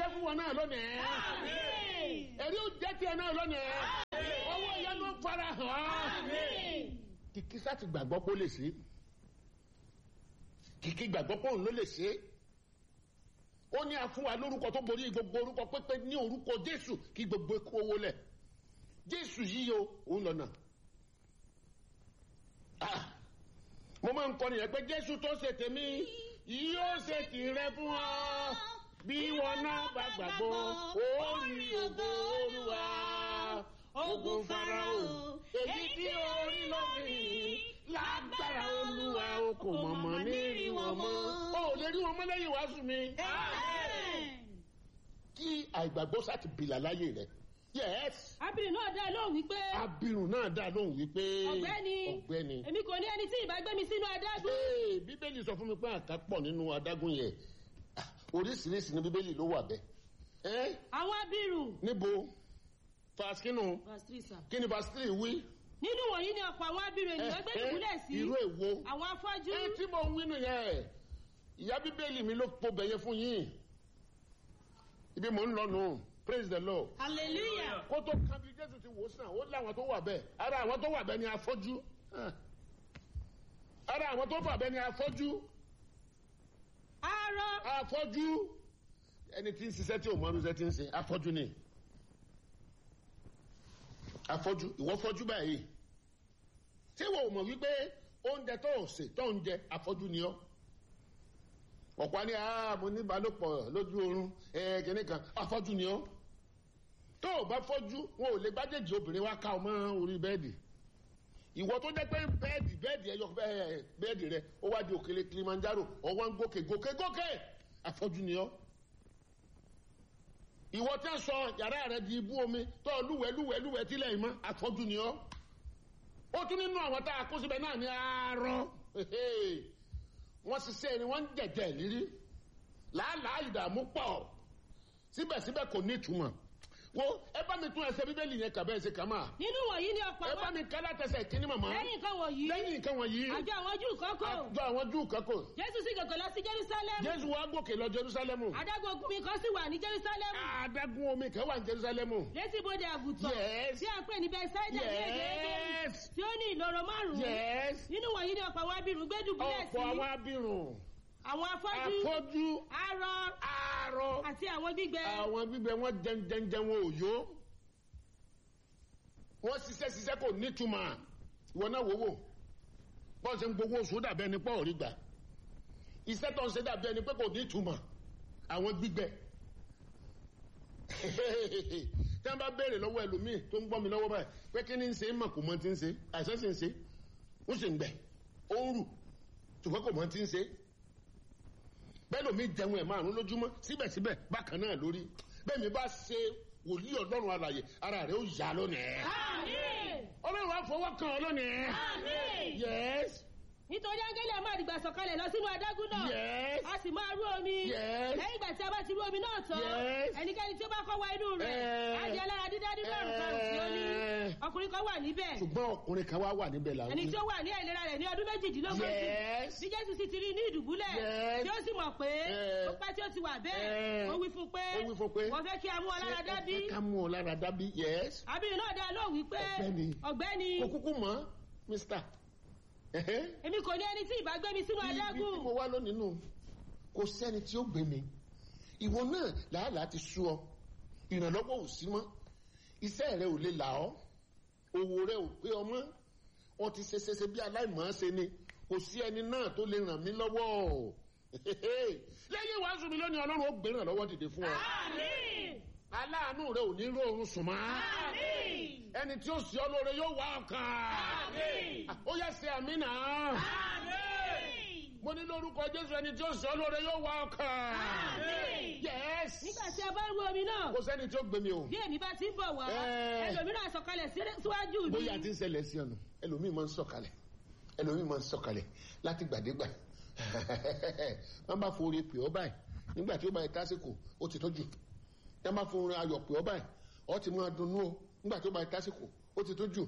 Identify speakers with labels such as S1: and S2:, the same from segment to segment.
S1: fún wọn náà lónìí ẹ̀rí ó jẹ́ tiẹ̀ náà lónìí owó ìyanu fara hàn kìkì sáti gbàgbọ́ pé ó lè ṣe kìkì gbàgbọ́ pé òun ló lè ṣe ó ní àfún wa lórúkọ tó borí gbogbo orúkọ pépé ní orúkọ jésù kí gbogbo ikú owó lẹ̀ jésù yìí o òun lọ́nà mo máa ń kọ́ nìyẹn pé jésù tó ṣe tèmi yóò ṣe tìrẹ fún ọ bí wọn náà bá gbàgbọ́ ó rí ògo olúwa ogun farao èyí tí orí lómi lágbára olúwa o kò mọ̀mọ́ ní rí wọn mọ́ o ò lè rí wọn mọ́ lẹ́yìn wàásù mi kí àìgbàgbọ́ sá ti bìlà láyé rẹ̀ yes
S2: abirin náà dá lóhùn wípé
S1: abirùn náà dá lóhùn wípé
S2: ọ̀gbẹ́ni
S1: ọ̀gbẹ́ni
S2: èmi kò ní ẹni tí ìbá gbé mi sínú adágún
S1: Ee, bíbélì sọ fún mi pé àká pọ̀ nínú adágún yẹn Ah, oríṣiríṣi ní bíbélì ló wà bẹ́ẹ̀ ẹ́
S2: àwọn abirùn
S1: níbo fàṣkínú
S2: verse three sir.
S1: kí ni pásítírì wí.
S2: nínú wọ̀nyí ni ọ̀pọ̀ àwọn abirùn ènìyàn gbé dùbúlẹ̀ sí
S1: irú èwo.
S2: àwọn afọ́jú
S1: ẹ tí mo ń wí nìyẹn ìyá bíbélì mi ló po bẹ̀yẹ fún yín ibi mò ń lọ nù praise the lord.
S2: hallelujah
S1: kó tó kan bí jésù ti wò ó sàn ó láwọn tó wà bẹ́ẹ̀ ara àwọn tó wà bẹ́ẹ̀ ni afọ́jú Ah. ara àwọn tó wà bẹ́ẹ̀ ni afọ́jú
S2: arọ
S1: afọ́jú ẹni tí ń ṣiṣẹ́ tí ò mọ ọdún ṣe ti ń ṣe afọ́jú ni afọ́jú ìwọ fọ́jú báyìí ṣé wo ò mọ̀ wípé oúnjẹ tó ò sè tó ń jẹ afọ́jú ni ọ́ ọ̀pá ní àá mo ní ìbálòpọ̀ lójú oorun ẹ̀ẹ́dẹ̀ẹ́nì kan afọ́jú ni ọ́ tó o bá fọ́jú wọn ò lè gbájèjì obìnrin wá ká ọ mọ́ orí bẹ́ẹ̀dì ìwọ tó jẹ́ pé bẹ́ẹ̀dì bẹ́ẹ̀dì ẹyọ bẹ́ẹ̀- bẹ́ẹ̀dì rẹ ó wá di òkèlè kilimanjaro ọwọ́ ń gòkè gòkè gòkè afọ́jú ni ọ́ ìwọ tí wọ́n sọ yàrá rẹ di ibú omi tó o lúwẹ̀ẹ́ lúwẹ̀ẹ́ lúwẹ̀ẹ́ tílẹ̀ yìí mọ́ afọ́jú ni ọ́ ó tún nínú àwọn tá a kó síbẹ̀ náà ní àárọ̀ wọ́n ṣiṣẹ́ ni wọ́n ń jẹ̀jẹ̀ lírí làálàá ìdààmú pọ̀ síbẹ̀síbẹ̀ kò ní ìtumọ̀ wo ẹ bá mi tún ẹsẹ̀ bíbélì yẹn kà bẹ́ẹ̀ ṣe kà máa
S2: nínú wọ̀nyí ni ọ̀pọ̀
S1: ẹ bá
S2: àwọn
S1: mi kálá tẹsẹ̀ kíní màmá
S2: lẹ́yìn nǹkan wọ̀nyí
S1: lẹ́yìn nǹkan wọ̀nyí
S2: àjọ àwọn júù kọ́kọ́
S1: àjọ àwọn júù kankan
S2: jésù sì gòkè lọ sí jerusalem
S1: jésù wa gòkè lọ jerusalemu
S2: adágún ogun mi kan sì wà ní jerusalem
S1: adágún omi kan wà ní jerusalemu
S2: létí bodè àgùntàn
S1: Yes.
S2: tí a ń pè ní bethsaida ní èdè Hébérù,
S1: yes
S2: tí ó ní ìloro márùn-ún
S1: yes
S2: nínú wọ̀nyí ni ọ̀pọ̀ àwọn abirùn gbé dùbúlẹ̀ sí
S1: ọ̀pọ̀ àwọn abirùn
S2: àwọn afọ́jú
S1: afọ́jú
S2: arọ
S1: arọ
S2: àti àwọn gbígbẹ
S1: àwọn gbígbẹ wọn jẹnjẹnjẹ wọn ò yó wọn ṣiṣẹ́ ṣiṣẹ́ kò nítumọ̀ ìwọ náà wò wò bọ́ọ̀ ṣe ń gbowó oṣù dàbẹ́ ni pọ́ọ̀ rí gbà iṣẹ́ tó ń ṣe dàbẹ́ ni pé kò nítumọ̀ àwọn gbígbẹ tí wọ́n bá béèrè lọ́wọ́ ẹlòmíì tó ń gbọ́ mi lọ́wọ́ báyìí pé kí ni ń ṣe é mọ̀ kò mọ ti ń ṣe àìsàn sì ń ṣe ó sì ń gbẹ ó ń rù ṣùgbọ́n kò mọ ti ń ṣe bẹ́ẹ̀ lómi jẹun ẹ̀ márùn lójúmọ́ síbẹ̀síbẹ̀ bákan náà lórí bẹ́ẹ̀ mi bá ṣe wòlíì ọlọ́run alàyè ara rẹ̀ ó yá lónìí.
S2: àmín
S1: ọlọ́run á fọwọ́ kan ọ lónìí.
S2: àmín
S1: yes
S2: nítorí áńgẹ́lì a máa dìgbà sọ̀kalẹ̀ lọ sínú adágún náà
S1: yes
S2: a sì máa rú omi
S1: Yes.
S2: lẹ́yìn ìgbà tí a bá ti rú omi náà tán
S1: Yes.
S2: ẹnikẹ́ni tí ó bá kọ́ wá inú rẹ̀
S1: Eh.
S2: á di alára dídá nínú àrùn kan tí ó ní
S1: Eh.
S2: ọkùnrin kan wà níbẹ̀
S1: ṣùgbọ́n ọkùnrin kan wá wà níbẹ̀ làwọn.
S2: ẹni tí ó wà ní àìlera rẹ̀ ní ọdún méjìdínlógójì
S1: yes
S2: bí jésù sì ti rí ní ìdùbúlẹ̀
S1: Yes.
S2: tí ó sì mọ̀ pé
S1: Eh.
S2: ó pẹ́ tí ó ti wà
S1: Eh.
S2: bẹ́ẹ̀ ó wí fún pé
S1: Ó wí fún pé,
S2: wọ́n fẹ́ kí a mú ọ lára dá bí
S1: Ṣé ẹ fẹ́ ká mú ọ lára dábí yes.
S2: abirin náà dá lóhùn wípé
S1: Ọ̀gbẹ́ni.
S2: ọ̀gbẹ́ni
S1: kò kúkú mọ́ mr. Ẹ̀hẹ́.
S2: èmi kò ní ẹni tí ìbá gbé mi sínú
S1: ibi tí
S2: adágún
S1: mo wá lónìí nù kò sẹ́ni tí ó gbé mi ìwọ náà làálàá ti sú ọ ìrànlọ́wọ́ ò sí mọ́ iṣẹ́ rẹ ò lè là ọ́ owó rẹ ò pé ọ mọ́ ọ ti ṣe ṣe ṣe bí aláìmọ̀ ṣe ni kò sí ẹni náà tó lè ràn mí lọ́wọ́ lẹ́yìn ìwàásù mi lónìí ọlọ́run ó gbé ìrànlọ́wọ́ dìde fún ọ
S2: àmín
S1: aláàánú rẹ ò ní róorun sùn mọ́
S2: àmín
S1: ẹni tí ó sì ọ lóore yóò wá ọkàn
S2: àmín
S1: ó yẹ ṣe àmì náà
S2: àmín
S1: mo ní lórúkọ jésù ẹni tí ó sì ọ lóore yóò wá ọkàn
S2: àmín
S1: yes
S2: nígbà tí a bá rú omi náà
S1: kò sẹ́ni tí ó gbé mi o
S2: bí èmi bá ti ń bọ̀ wá
S1: Eh.
S2: ẹlòmíràn sọ̀kalẹ̀ sí- síwájú mi
S1: bóyá ti ń ṣẹlẹ̀ sí ọ̀nà ẹlòmíì máa ń sọ̀kalẹ̀ ẹlòmíì máa ń sọ̀kalẹ̀ láti gbàdégbà wọ́n bá forí pè ọ́ báyìí nígbà tí ó bá yẹ tásìkò ó ti tọ́jú wọ́n bá forí ayọ̀ pè ọ́ báyìí ọ́ ti máa dunnú o nígbà tí ó bá yẹ tásìkò ó ti tọ́jú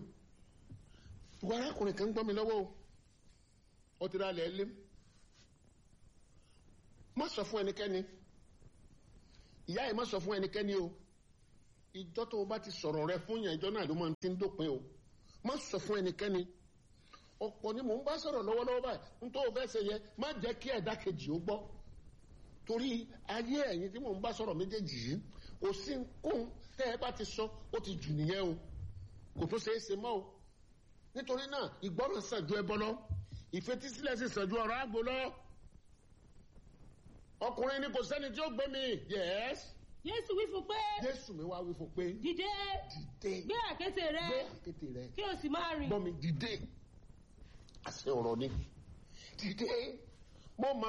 S1: ìwọ arákùnrin kan ń gbọ́ mi lọ́wọ́ o ó ti ra ilẹ̀ ẹlẹ́m má sọ fún ẹnikẹ́ni ìyá ẹ̀ má sọ fún ẹnikẹ́ni o ìjọ tó o bá ti sọ̀rọ̀ rẹ fún yàn ìjọ náà ló máa ti ń dópin o má sọ fún ẹnikẹ́ni ọ̀pọ̀ ni mò ń bá sọ̀rọ̀ lọ́wọ́lọ́wọ́ báyìí n tó o fẹ́ ṣe yẹ má jẹ́ kí ẹ̀dá kejì ó gbọ́ torí ayé ẹ̀yin tí mò ń bá sọ̀rọ̀ méjèèjì yìí kò sí nkún tẹ́ ẹ bá ti sọ ó ti jù nìyẹn o kò tó ṣeé ṣe mọ́ o nítorí náà ìgbọràn sàn ju ẹbọ lọ ìfetísílẹ̀ sì sàn ju ọ̀rọ̀ àgbo lọ ọkùnrin ni kò sẹ́ni tí ó gbé mi yẹ́s
S2: jésù wí fún pé
S1: jésù mi wá wí fún pé
S2: dìde
S1: dìde
S2: gbé àkéte rẹ
S1: gbé àkéte rẹ
S2: kí o sì máa rìn
S1: gbọ́ mi dìde àṣẹ ọ̀rọ̀ ni dìde mo mà